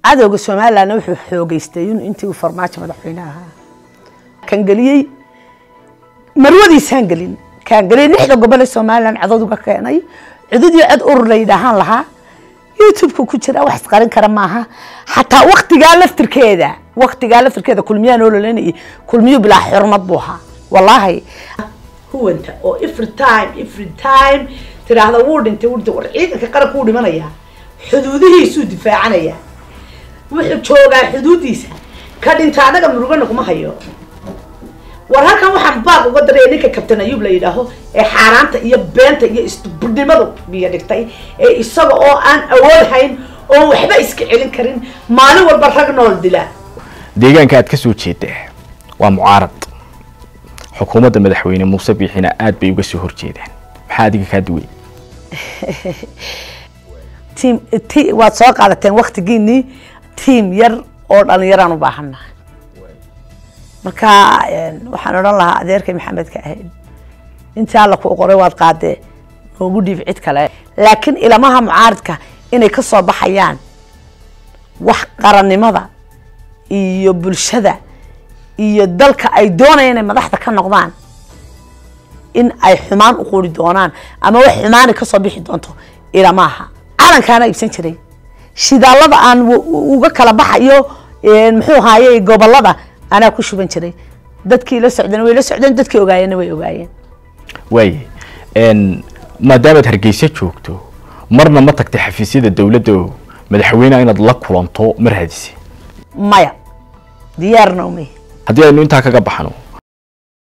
cadowga somalilandna wuxuu xoogeystay in intii uu farmaajo madaxweyne ahaa kan geliyey marwadiisaan gelin kaan geliyey lixda gobol ee somaliland codod uga keenay cudud iyo cod urur la yidhaahaan lahaa youtube-ka ku jira wax isqarin kara maaha xataa waktigaa laftirkeeda waktigaa laftirkeeda kulmiyaa noo lolanayay kulmiyo bilaa xurmad buu ahaa wallaahi huwanta oo every time every time tiraahda wuu dhintay wuu dhintay war ciidanka qaranka wuu dhimanayaa xuduudihiisuu difaacanayaa wuxuu joogaa xuduudiisa ka dhinta anaga murugana kuma hayo war halkan waxaan baaq uga daraya ninka kabtan ayuub la yidhaaho ee xaaraanta iyo beenta iyo isbudnimadu biyo dhigtay ee isaga oo aan awood hayn oo waxba iska celin karin maalin walba rag nool dila deegaanka aad ka soo jeedaa waa mucaarad xukuumadda madaxweyne muuse biixina aad bay uga soo horjeedaan maxaa adiga kaa duway tiim ti waad soo qaadateen waktigiinii tiim yar oo dhalinyaraan u baahannahay marka waxaan odhan lahaa adeerkay maxamedka ahayd intii alla ku qoray waad qaadee noogu dhiib cid kale laakiin ilamaha mucaaridka inay ka soo baxayaan wax qarannimada iyo bulshada iyo dalka ay doonayaan inay madaxda ka noqdaan in ay xumaan u quri doonaan ama wax xumaani kasoo bixi doonto ilamaaha calankaana iibsan jiray shidaalada aan uga kala baxayo muxuu ahaaye gobolada anaa ku shuban jiray dadkii la socdeen way la socdeen dadkii ogaayeenna way ogaayeen waaye maadaamaad hargeysa joogto marna ma tagtay xafiisyada dowladda oo madaxweyneha inaad la kulanto ma raadisay maya diyaarna umay haddii aynu intaa kaga baxno